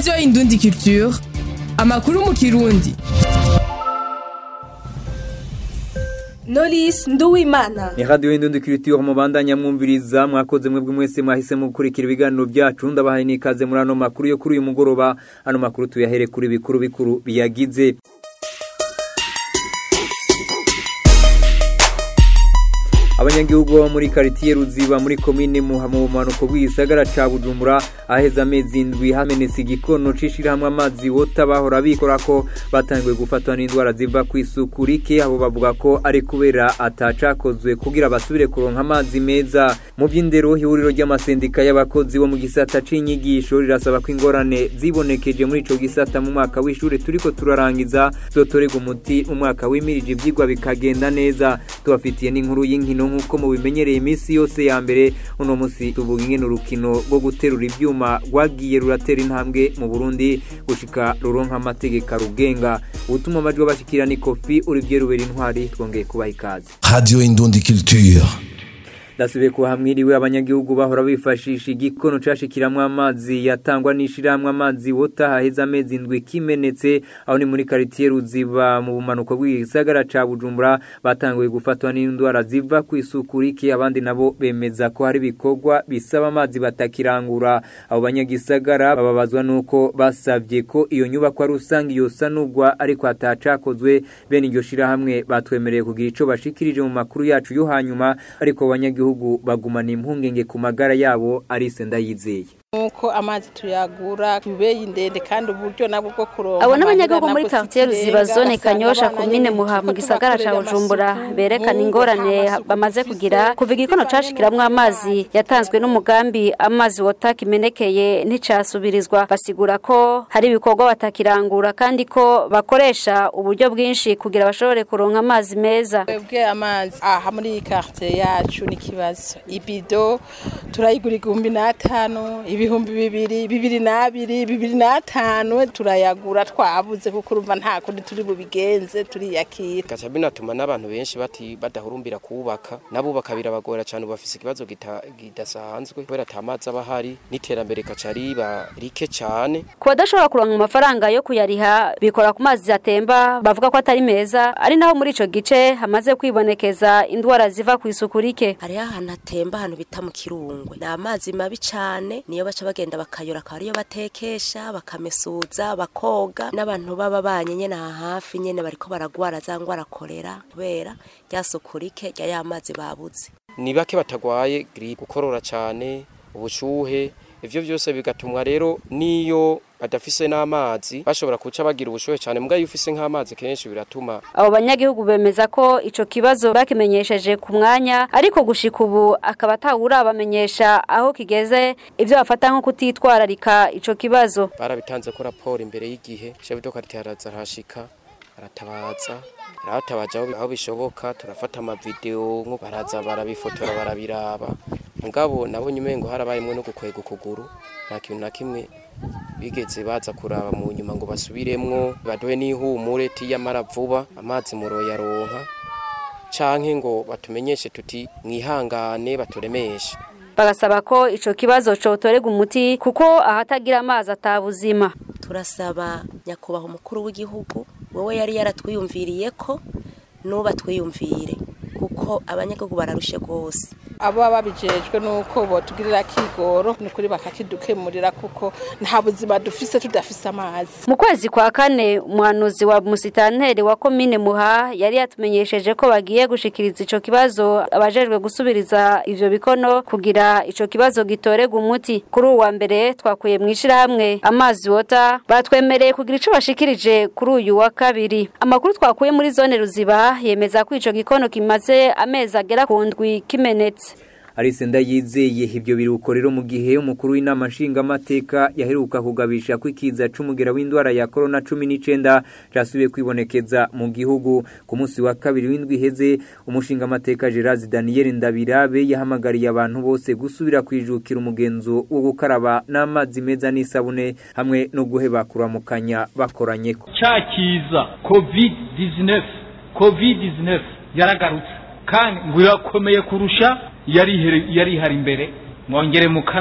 radiyo indundi culture amakuru mu kirundi Knowless Nduwimana ni radio indundi culture mubandanya mwumviriza mwakoze mwebwe mwese mwahisemo gukurikira ibiganiro byacu ndabahaye n'ikaze muri ano makuru yo kuri uyu mugoroba ano makuru tuyahere kuri bikuru bikuru biyagize abanyagihugu bo muri karitiye ruziba muri komine muha mu bumanuko bw'igisagara ca bujumbura aheza amezi indwi hamenetse igikono c'ishirahamwe amazi wota bahora bikora ko batangiwe gufatwa n'indwara ziva ku isuku rike abo bavuga ko ari kubera atacakozwe kugira basubire kuronka amazi meza mu by'indero ihuriro ry'amasendika y'abakozi bo mu gisata c'inyigisho rirasaba ko ingorane zibonekeje muri ico gisata mu mwaka w'ishure turiko turarangiza zotorerwa umuti mu mwaka w'imirije ivyigwa bikagenda neza tubafitiye n'inkuru y'inkino nk'uko mubimenyereye iminsi yose ya mbere uno munsi tuvuga ingene urukino rwo guterura ivyuma rwagiye ruratera intambwe mu burundi gushika ruronka amategeko arugenga ubutuma amajwi bashikira ni kofi urivye rubera intwari twongeye kubaha ikaze Radio Indundi Culture. ndasubiye kuhamwiriwe abanyagihugu bahora bifashisha igikono cashikiramwo amazi yatangwa n'ishirahamwe amazi wota haheze amezi indwi kimenetse aho ni muri karitiye ruziba mu bumanuko bw'igisagara ca bujumbura batanguye gufatwa n'indwara ziva ku isuku rike abandi nabo bemeza ko hari ibikorwa bisaba amazi batakirangura abo banyagisagara bababazwa nuko basavye ko iyo nyubakwa rusange yosanurwa ariko hatacakozwe bene iryo shirahamwe batwemereye kugira ico bashikirije mu makuru yacu yo hanyuma ariko abanyagihugu gihugu bagumana impungenge ku magara yabo arise ndayizeye nuko amazi tuyagura kubeye ndende kandi uburyo nabwo bwo kuronka abo n'abanyagihugu muri quartier ruziba zone kanyosha komine muha mu gisagara ca bujumbura berekana ingorane bamaze kugira kuva igikono cashikiramwo amazi yatanzwe n'umugambi amazi wota kimenekeye nticasubirizwa basigura ko hari ibikorwa batakirangura kandi ko bakoresha uburyo bwinshi kugira bashobore kuronka amazi meza twebwe amazi aha muri iyi quartier yacu ni ikibazo ibido turayigura igihumbi n'atanu ibihumbi bibiri bibiri n'abiri bibiri n'atanu turayagura twabuze kuko urumva nta kundi turi bubigenze turiyakira gaca binatuma n'abantu benshi bati badahurumbira kubaka nabubaka birabagora cyane bafise ikibazo kidasanzwe kubera ata mazi aba ahari n'iterambere kaca riba rike cyane ku badashobora kuronka amafaranga yo kuyariha bikora ku mazi atemba bavuga ko atari meza ari naho muri ico gice hamaze kwibonekeza indwara ziva ku isuku rike hariho ahantu atemba ahantu bita mu kirungwe ni amazi mabi cyane niyo baca bagenda bakayora akaba ariyo batekesha bakamesuza bakoga n'abantu baba banye nyene aha hafi nyene bariko baragwara za ngwara korera kubera rya suku rike rya ya mazi babuze ni bake batagwaye gripe gukorora cyane ubushuhe ivyo vyose bigatumwa rero niyo badafise n'amazi bashobora kuca bagira ubushuhe cyane mbwa iyo ufise nk'amazi kenshi biratuma abo banyagihugu bemeza ko ico kibazo bakimenyesheje ku mwanya ariko gushika ubu akaba atawura bamenyesha aho kigeze ivyo bafata nko kutitwararika ico kibazo barabitanze ko raporo imbere y'igihe chef de quartier araza arashika aratabaza aratabaje aho bishoboka turafata amavideo nko baraza barabifotora barabiraba mugabo nabonye umengo harabayemwe no gukwega ukuguru nta kintu na kimwe bigeze baza kuraba mu nyuma ngo basubiremwo baduhe n'ihumure tiyamara vuba amazi muroyaronka canke ngo batumenyeshe tuti mwihangane baturemeshe bagasaba ko ico kibazo cotorega umuti kuko ahatagira amazi atabuzima turasaba nyakubahwa umukuru w'igihugu wowe yari yaratwiyumviriye ko nuba twiyumvire kuko abanyagihugu bararushe rwose abo babijejwe nuko botugirira kigoro nukuri bakakidukemurira kuko nta buzima dufise tudafise amazi mu kwezi kwa kane umuhanuzi wa musitanteri wa komine muha yari yatumenyesheje ko bagiye gushikiriza ico kibazo abajejwe gusubiriza ivyo bikono kugira ico kibazo gitorega umuti kuri uwa mbere twakuye mu ishirahamwe amazi wota batwemereye kugira ico bashikirije kuri uyu wa kabiri amakuru twakuye muri zone ruziba yemeza ko ico gikono kimaze amezi agera ku ndwi kimenetse arise ndayizeye ibyo biruko rero mu gihe umukuru w'inama nshingamateka yaheruka kugabisha ko ikiza c'umugera w'indwara ya corona cumi n'icenda casubiye kwibonekeza mu gihugu ku munsi wa kabiri w'indwi iheze umushingamateka Gerard Daniel Ndabirabe yahamagariye abantu bose gusubira kwijukira umugenzo wo gukaraba n'amazi meza n'isabune hamwe no guheba kuramukanya bakoranyeko ca kiza covid 19 covid 19 yaragarutse kandi ngo irakomeye kurusha yari yari ihari imbere mwongere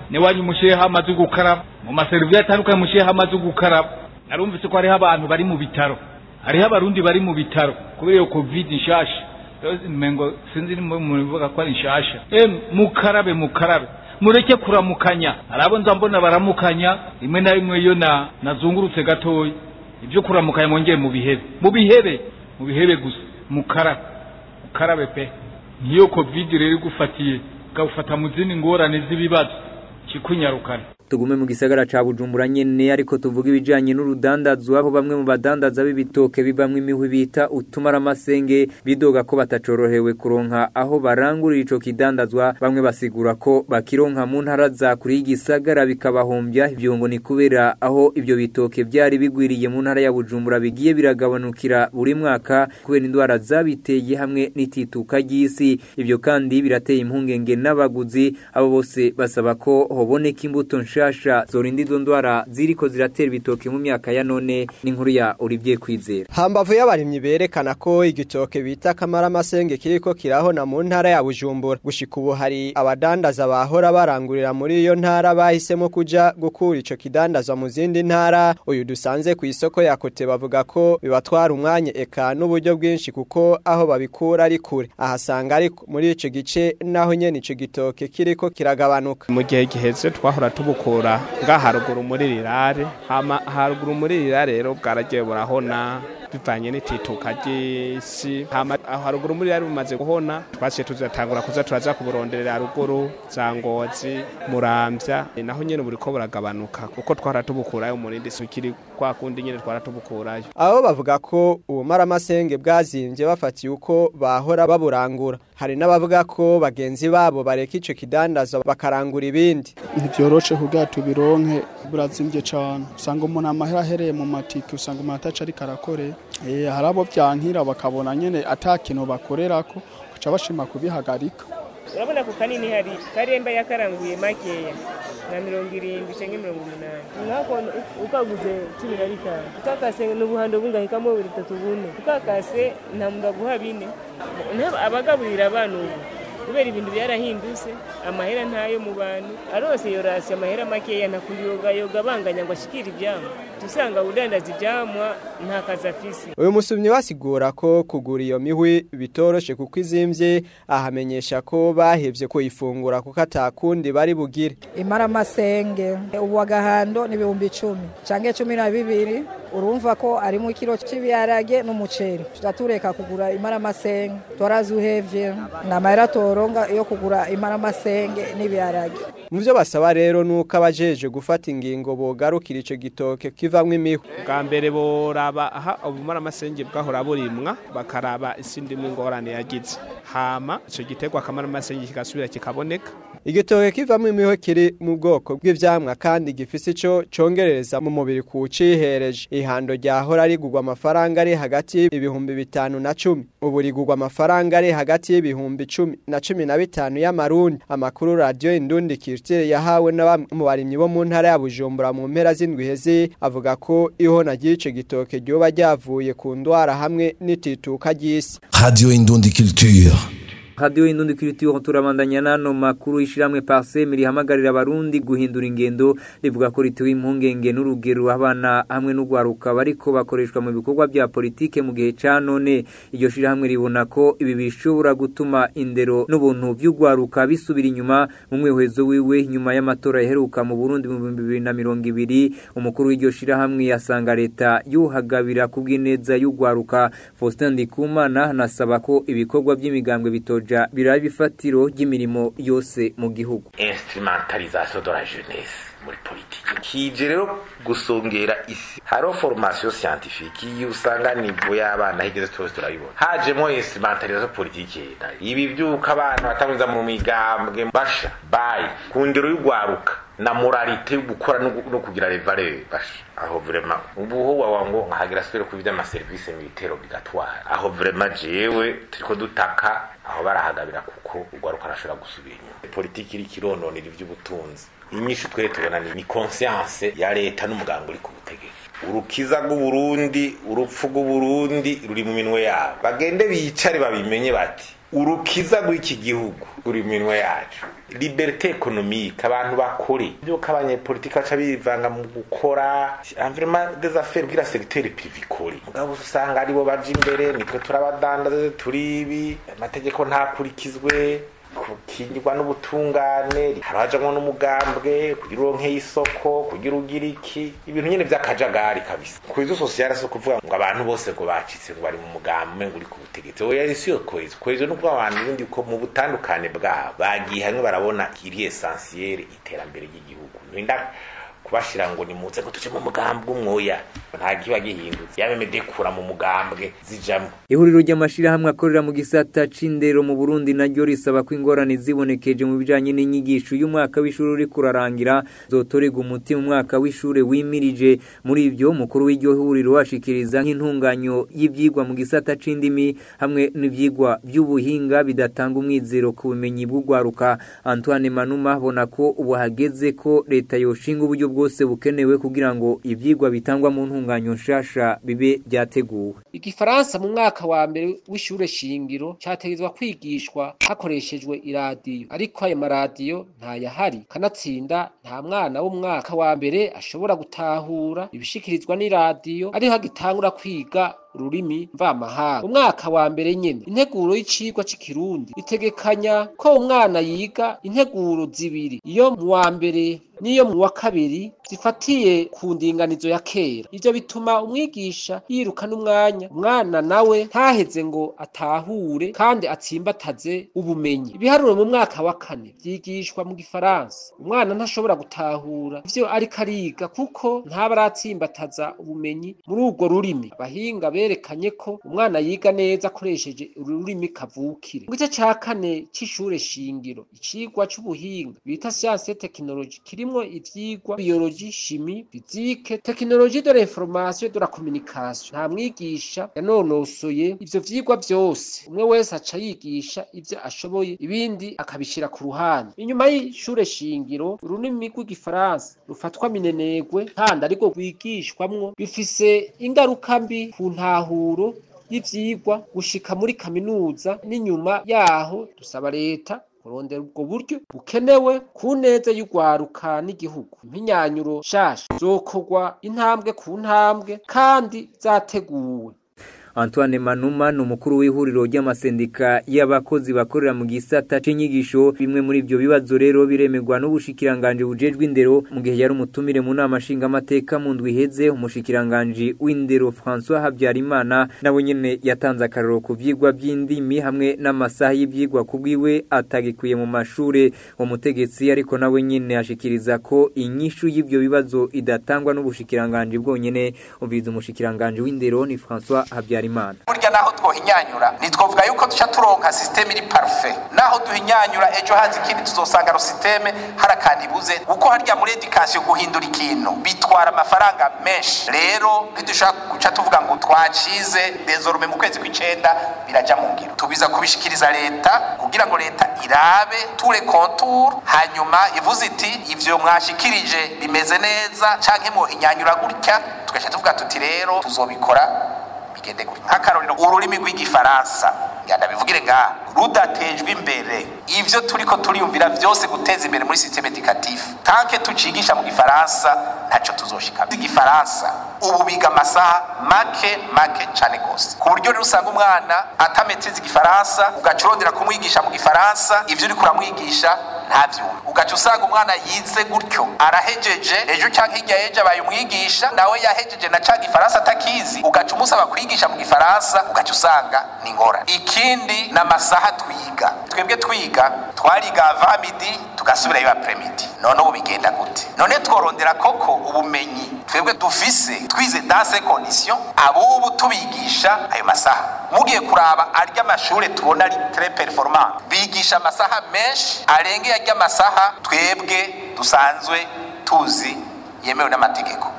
n'iwanyu mushireho amazi yo gukaraba mu maserivisi atandukanye mushireho amazi yo gukaraba narumvise ko hariho abantu bari mu bitaro hariho abarundi bari mu bitaro kubera iyo covid nshasha mengo sinzi mubivuga ko ari nshasha e mukarabe mukarabe mureke kuramukanya hari abo nza mbona baramukanya rimwe na rimwe iyo na nazungurutse gatoya ibyo kuramukanya mwongeye mu bihebe mu bihebe mu bihebe gusa mukarabe mukarabe pe nk'iyo covid rero igufatiye ukawufata mu zindi ngorane z'ibibazo kikunyarukana tugume mu gisagara ca Bujumbura nyene ariko tuvuga ibijanye n'urudandazwa aho bamwe mu badandaza b'ibitoke bibamwe imihwi bita utumaramasenge bidoga ko batacorohewe kuronka aho barangurira ico kidandazwa bamwe basigura ko bakironka mu ntara za kuri y'igisagara bikabahombya ivyo ngo ni kubera aho ivyo bitoke vyari bigwiriye mu ntara ya Bujumbura bigiye biragabanukira buri mwaka kubera indwara zabiteye hamwe n'itituka ry'isi ivyo kandi birateye impungenge n'abaguzi abo bose basaba ko hoboneka imbuto nshasha zorinda izo ndwara ziriko ziratera ibitoke mu myaka ya none n'inkuru ya Olivier Kwizera hambavu y'abarimyi berekana ko igitoke bita kamaramasenge kiriko kirahona mu ntara ya Bujumbura gushika ubu hari abadandaza bahora barangurira muri iyo ntara bahisemo kuja gukura ico kidandazwa mu zindi ntara uyu dusanze ku isoko ya kote bavuga ko bibatwara umwanya eka n'uburyo bwinshi kuko aho babikura ari kure ahasanga ari muri ico gice naho nyene ico gitoke kiriko kiragabanuka mu gihe giheze twahora tubukura nga haruguru muri rirare hama haruguru muri rirare rero bwaragiye burahona bivanye n'itituka ry'isi hama aho haruguru muri rirare bumaze guhona twasiye tuzatangura kuza turaza kuburonderera haruguru za ngozi muramvya naho nyene buriko buragabanuka kuko twahora tubukurayo umurindi sukiri kwa kundi nyene twahora tubukurayo abo bavuga ko ubumaramasenge bwazimvye bafatiye uko bahora baburangura hari n'abavuga ko bagenzi babo bareka ico kidandaza bakarangura ibindi ntivyoroshe kugira tubironke burazimvye cane usanga umuntu amahera ahereye mu matike usanga umuntu ataca ariko arakore eh hari abo vyankira bakabona nyene ata kintu bakorerako kuca bashima kubihagarika urabona ku kanini hari karemba yakaranguye makeya na mirongo irindwi canke mirongo umunani nkako ukaguze cumi na bitanu ukakase n'ubuhando bungahikamo bitatu bune ukakase nta muntu aguha bine abagaburira abana ubu kubera ibintu byarahindutse amahera ntayo mu bantu arose yorasi amahera makeya ntakundi yoga yoga banganya ngo ashikire ivyamwa tusanga udandaza ivyamwa nta kazi afise uyu musumyi wasigura ko kugura iyo mihwi bitoroshe kuko izimvye ahamenyesha ko bahevye kuyifungura kuko atakundi bari bugire imaramasenge ubu agahando ni ibihumbi icumi canke cumi na bibiri urumva ko arimo ikiro cy'ibiharage n'umuceri turatureka kugura imaramasenge twarazi uhevye ni amahera toronga yo kugura imaramasenge n'ibiharage mu byo basaba rero nuko abajeje gufata ingingo bogarukira ico gitoke kivamwo imihu bwa mbere boraba aha ubumaramasenge bwahora burimwa bakaraba isindi ngorane yagize hama ico giterwa akamaramasenge kigasubira kikaboneka igitoke kivamwo imiho kiri mu bwoko bw'ivyamwa kandi gifise ico congerereza mu mubiri kucihereje ihando ryahora rigurwa amafaranga ari hagati y'ibihumbi bitanu na cumi ubu rigurwa amafaranga ari hagati y'ibihumbi cumi na cumi na bitanu y'amarundi amakuru radiyo indundi kirtire yahawe n'abamwe mu barimyi bo mu ntara ya bujumbura mu mpera z'indwi heze avuga ko ihona ry'ico gitoke ryoba ryavuye ku ndwara hamwe n'itituka ry'isi Radio Indundi Culture. Radio Indundi Culture turabandanya nano makuru ishiramwe Parsem rihamagarira abarundi guhindura ingendo rivuga ko rituwe impungenge n'urugero abana hamwe n'ugwaruka bariko bakoreshwa mu bikorwa bya politike mu gihe ca none iryo shirahamwe ribona ko ibi bishobora gutuma indero n'ubuntu by'ugwaruka bisubira inyuma mu mwehezo wiwe nyuma y'amatora yaheruka mu Burundi mu 2020 umukuru w'iryo shirahamwe yasanga leta yuhagabira kubw'ineza y'ugwaruka Faustin Ndikumana nasaba ko ibikorwa by'imigambwe bito kuja biraba ifatiro ry'imirimo yose mu gihugu instrumentalisation de la jeunesse muri politiki kije rero gusongera isi hariho formation scientifique iyo usanga nivo y'abana higeze twese turabibona hajemo instrumentalisation politiki ibi byuka abana batamwiza mu migambwe basha bayi ku ndero y'ugwaruka na moralite yo gukora no kugira revare basha aho vrema ubu ho wawango nkahagira sire ku vyama service militaire obligatoire aho vrema jewe turiko dutaka aho barahagabira kuko ugwaruka arashobora gusubira inyuma politiki iri kirononera ivy'ubutunzi inyishu twere tubona ni conscience ya leta n'umuganga uri ku butegetsi urukiza rw'uburundi urupfu rw'uburundi ruri mu minwe yabo bagende bicare babimenye bati urukiza rw'iki gihugu uri minwe yacu liberite ekonomike abantu bakore byuko abanyepolitiki baca bivanga mu gukora environnement des affaires bwira secteur privé ikore mugabo usanga aribo baje imbere nitwe turabadandaza turibi amategeko ntakurikizwe kukingirwa n'ubutungane harajamwo n'umugambwe kugira uronke y'isoko kugira ugira iki ibintu nyene vy'akajagari kabisa kwizo sosiyale so kuvuga ngo abantu bose ngo bacitse ngo bari mu mugambi ngo uri ku butegetsi oya isi yo kwezo kwezo no kuvuga abantu bindi ko mu butandukane bwabo bagiye hamwe barabona iri essentiel iterambere ry'igihugu ninda kubashira ngo nimuze ngo tuje mu mugambwe umwoya nta kiba gihindutse yabemede kura mu mugambwe zijamwo ihuriro ry'amashirahamwe akorera mu gisata c'indero mu Burundi naryo risaba ko ingorane zibonekeje mu bijanye n'inyigisho y'umwaka w'ishuri uri kurarangira zotorega umuti mu mwaka w'ishure wimirije muri ivyo mukuru w'iryo huriro ashikiriza nk'intunganyo y'ivyigwa mu gisata c'indimi hamwe n'ivyigwa vy'ubuhinga bidatanga umwizero ku bumenyi bw'ugwaruka Antoine Manuma abona ko ubu hageze ko leta yoshinga uburyo bwose bukenewe kugira ngo ivyigwa bitangwa mu ntunganyo nshasha bibe byateguwe igifaransa mu mwaka wa mbere w'ishure shingiro cyategezwa kwigishwa hakoreshejwe iradiyo ariko ayo maradiyo ntayahari kanatsinda nta mwana w'umwaka wa mbere ashobora gutahura ibishikirizwa n'iradiyo ariho agitangura kwiga ururimi mvamahanga umwaka wa mbere nyene integuro y'icigwa c'ikirundi itegekanya ko umwana yiga integuro zibiri iyo mu wa mbere n'iyo mu wa kabiri zifatiye ku ndinganizo ya kera ivyo bituma umwigisha yiruka n'umwanya umwana nawe ntaheze ngo atahure kandi atsimbataze ubumenyi ibiharuro mu mwaka wa kane vyigishwa mu gifaransa umwana ntashobora gutahura ivyo ariko ariga kuko ntaba aratsimbataza ubumenyi muri urwo rurimi abahinga berekanye ko umwana yiga neza akoresheje ururimi kavukire mu gice ca kane c'ishure shingiro icigwa c'ubuhinga bita science et technologie kirimwo ivyigwa biologie chimie physique technologie de l'information de la communication nta mwigisha yanonosoye ivyo vyigwa vyose umwe wese aca yigisha ivyo ashoboye ibindi akabishira ku ruhande inyuma y'ishure shingiro ururimi rw'igifaransa rufatwa minenegwe kandi ariko rwigishwamwo bifise ingaruka mbi ku ntahuro y'ivyigwa gushika muri kaminuza n'inyuma yaho dusaba leta kurondera ubwo buryo bukenewe ku neza y'urwaruka n'igihugu impinyanyuro nshasha zokorwa intambwe ku ntambwe kandi zateguwe Antoine Manuma ni umukuru w'ihuriro ry'amasendika y'abakozi bakorera mu gisata c'inyigisho bimwe muri ivyo bibazo rero biremegwa n'ubushikiranganje bujejwe indero mu gihe yari umutumire mu nama nshinga amateka mu ndwi iheze umushikiranganje w'indero François Habyarimana nawe nyene yatanze akaroro ku vyigwa by'indimi hamwe n'amasaha y'ivyigwa kubwiwe atagikuye mu mashure umutegetsi ariko nawe nyene ashikiriza ko inyishu y'ivyo bibazo idatangwa n'ubushikiranganje bwonyene umviza umushikiranganje w'indero ni François Habyarimana burya naho twohinyanyura ntitwovuga yuko duca turonka systeme iri parfait naho duhinyanyura ejo hazi ikindi tuzosanga ro systeme hari akantu ibuze kuko harya muri education guhindura ikintu bitwara amafaranga menshi rero ntidushobora guca tuvuga ngo twacize désormais mu kwezi kw'icenda biraja mu ngiro tubiza kubishikiriza leta kugira ngo leta irabe ture contour hanyuma ivuze iti ivyo mwashikirije bimeze neza canke mwohinyanyura gutya tugaca tuvuga tuti rero tuzobikora bigende gutya nk'akarorero ururimi rw'igifaransa nganda bivugire ngaha rudatejwe imbere ivyo turiko turiyumvira vyose guteza imbere muri systeme educatif tanke tucigisha mu gifaransa ntaco tuzoshika igifaransa ubu biga amasaha make make cane gose ku buryo rero usanga umwana atameteza igifaransa ugaca urondera kumwigisha mu gifaransa ivyo uriko uramwigisha ntavyumva ugaca usanga umwana yize gutyo arahejeje ejo canke hirya yejo abaye umwigisha nawe yahejeje na ca gifaransa atakizi ugaca umusaba kwigisha mu gifaransa ugaca usanga ni ngorane ikindi ni amasaha twiga twebwe twiga twariga avamidi tugasubirayo apremidi none ubu bigenda gute none tworondera koko ubumenyi twebwe dufise twize dans ces conditions abubu tubigisha ayo masaha mugiye kuraba arya amashure tubona ari très performant bigisha amasaha menshi arengeye arya amasaha twebwe dusanzwe tuzi yemewe n'amategeko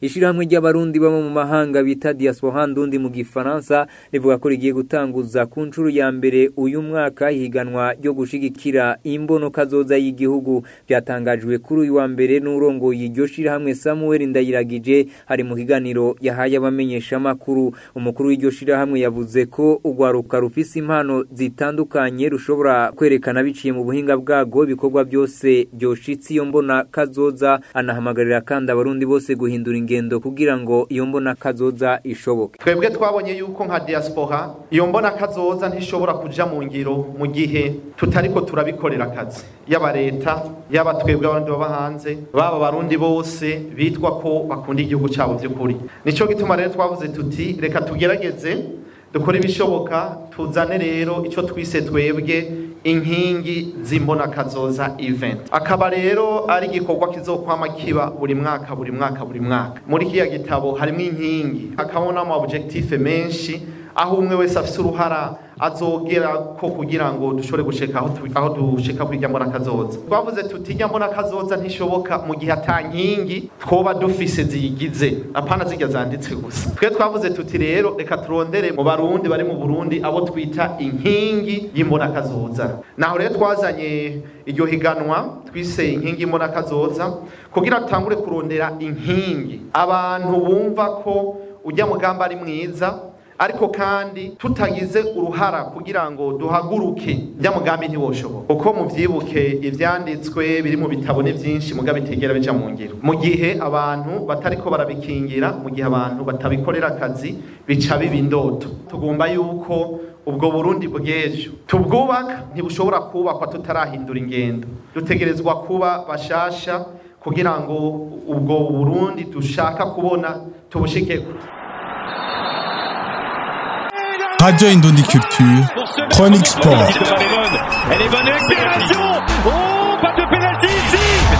ishirahamwe ry'abarundi baba mu mahanga bita diaspora ndundi mu gifaransa rivuga ko rigiye gutanguza ku nshuro ya mbere uyu mwaka higanwa ryo gushigikira imbono kazoza y'igihugu byatangajwe kuri uyu wa mbere n'urongoye iryo shirahamwe Samuel Ndayiragije hari mu kiganiro yahaye abamenyesha makuru umukuru w'iryo shirahamwe yavuze ko ugwaruka rufise impano zitandukanye rushobora kwerekana biciye mu buhinga bwago ibikorwa byose byoshitse iyo mbona kazoza anahamagarira kandi abarundi bose guhindura ingendo kugira ngo iyo mbona kazoza ishoboke twebwe twabonye yuko nka diaspora iyo mbona kazoza ntishobora kuja mu ngiro mu gihe tutariko turabikorera akazi yaba leta yaba twebwe abandi baba hanze baba abarundi bose bitwa ko bakunda igihugu cyabo by'ukuri nico gituma rero twavuze tuti reka tugerageze dukore ibishoboka tuzane rero ico twise twebwe inkingi zimbona kazoza event akaba rero ari igikorwa kizokwama kiba buri mwaka buri mwaka buri mwaka muri kiya gitabo harimo inkingi hakabona ama objectif menshi aho umwe wese afise uruhara azogera ko kugira ngo dushobore gushika aho tu- aho dushika kwijya mbona kazoza twavuze tuti ijya mbona kazoza ntishoboka mu gihe atankingi twoba dufise ziyigize apana zijya zanditse gusa twe twavuze tuti rero reka turondere mu barundi bari mu Burundi abo twita inkingi y'imbona kazoza naho rero twazanye iryo higanwa twise inkingi y'imbona kazoza kugira tutangure kurondera inkingi abantu bumva ko ujya mugamba ari mwiza ariko kandi tutagize uruhara kugira ngo duhaguruke njya mugambi ntiwoshoboka uko muvyibuke ivyanditswe biri mu bitabo ni vyinshi mugabe bitegera bija mu ngiro mu gihe abantu batariko barabikingira mu gihe abantu batabikorera akazi bica biba indoto tugomba yuko ubwo burundi bw'ejo tubwubaka ntibushobora kubakwa tutarahindura ingendo dutegerezwa kuba bashasha kugira ngo ubwo burundi dushaka kubona tubushikeko Radio Indondi Culture, Chronique Sport. Elle est bonne accélération Oh, pas de pénalty ici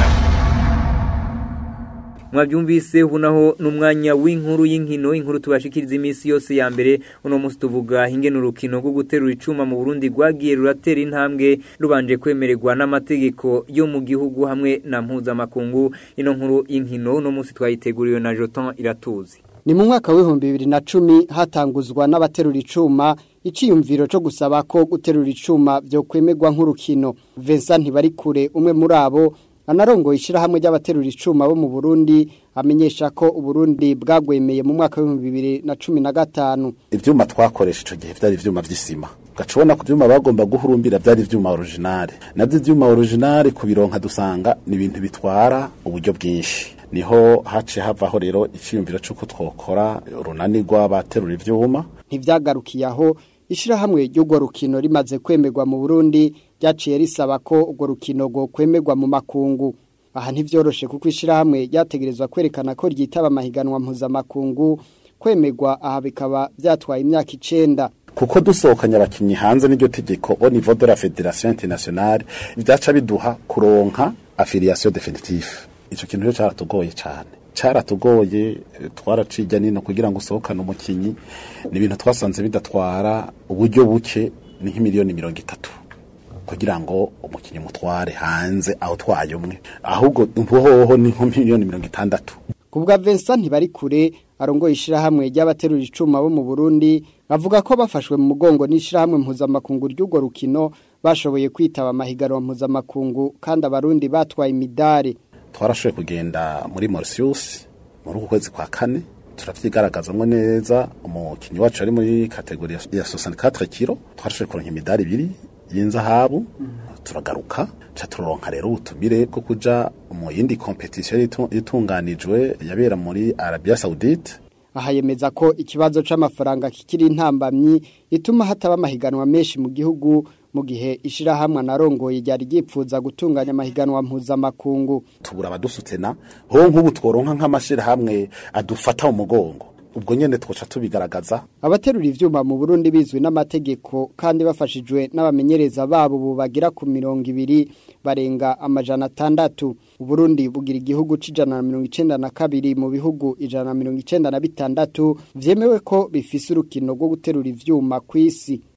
mwabyumvise ubu naho n'umwanya w'inkuru y'inkino inkuru tubashikiriza iminsi yose ya mbere uno munsi tuvuga ingene urukino rwo guterura icuma mu Burundi rwagiye ruratera intambwe rubanje kwemererwa n'amategeko yo mu gihugu hamwe na mpuzamakungu ino nkuru y'inkino uno munsi twayiteguriwe na Joton iratuzi ni mu mwaka w'ibihumbi bibiri na cumi hatanguzwa n'abaterura icuma iciyumviro cyo gusaba ko guterura icuma byo kwemerwa nk'urukino Vincent Ntibarikure umwe muri abo anarongoye ishyirahamwe ry'abaterura icuma bo mu Burundi amenyesha ko Uburundi bwagwemeye mu mwaka w'ibihumbi bibiri na cumi na gatanu ivyuma twakoresha ico gihe vyari ivyuma vy'isima ugaca ubona ku vyuma bagomba guhurumbira vyari ivyuma originale navyo ivyuma originale kubironka dusanga ni ibintu bitwara uburyo bwinshi niho haciye havaho rero iciyumviro c'uko twokora urunani rw'abaterura ivyuma ntivyagarukiye aho ishyirahamwe ry'urwo rukino rimaze kwemerwa mu Burundi ryaciye risaba ko urwo rukino rwo kwemerwa mu makungu aha ntivyoroshe kuko ishyirahamwe ryategerezwa kwerekana ko ryitaba amahiganwa mpuzamakungu kwemerwa aha bikaba vyatwaye imyaka icenda kuko dusohokanye abakinyi hanze n'iryo tegeko au niveau de la fédération internationale vyaca biduha kuronka affiliation définitive ico kintu rero caratugoye cane caratugoye twaracija nino kugira ngo usohokane umukinyi ni ibintu twasanze bidatwara uburyo buke ni nk'imiliyoni mirongo itatu kugira ngo umukinyi mutware hanze aho twaye umwe ahubwo hoho ni nko miliyoni mirongo itandatu kubwa Vincent Ntibarikure arongoye ishyirahamwe ry'abaterura icuma bo mu Burundi bavuga ko bafashwe mu mugongo n'ishyirahamwe mpuzamakungu ry'urwo rukino bashoboye kwitaba amahiganwa mpuzamakungu kandi abarundi batwaye imidari twarashoboye kugenda muri Mauritius muri uku kwezi kwa kane turavyigaragazamwo neza umukinyi wacu ari muri kategori ya 64 kilo twarashoboye kuronka imidari ibiri y'inzahabu turagaruka ca turonka rero ubutumire bwo kuja mu yindi competition yitu- yitunganijwe yabera muri Arabia Saudite aha yemeza ko ikibazo c'amafaranga kikiri intambamyi ituma hataba amahiganwa menshi mu gihugu mu gihe ishirahamwe narongoye ryari ryipfuza gutunganya amahiganwa mpuzamakungu tubura abadusutena ho nk'ubu tworonka nk'amashirahamwe adufata mu mugongo ubwo nyene twoca tubigaragaza abaterura ivyuma mu Burundi bizwi n'amategeko kandi bafashijwe n'abamenyereza babo ubu bagira ku mirongo ibiri barenga amajana atandatu Uburundi bugira igihugu c'ijana na mirongo icenda na kabiri mu bihugu ijana na mirongo icenda na bitandatu vyemewe ko bifise urukino rwo guterura ivyuma kw'isi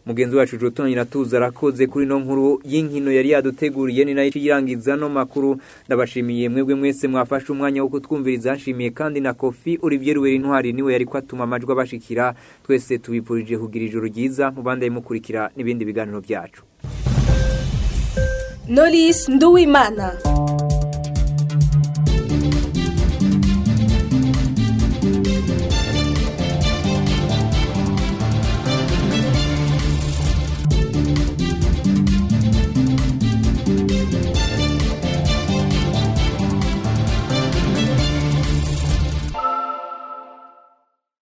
mugenzi wacu Jotoni Natuza arakoze kuri no nkuru y'inkino yari yaduteguriye ni nayo irangiza no makuru ndabashimiye mwebwe mwese mwafashe umwanya wo kutwumviriza nshimiye kandi na Kofi Olivier Ruweri intwari niwe yari kwatuma amajwi abashikira twese tubipurije kugira ijoro ryiza mubande mukurikira n'ibindi biganiro byacu Knowless Nduwimana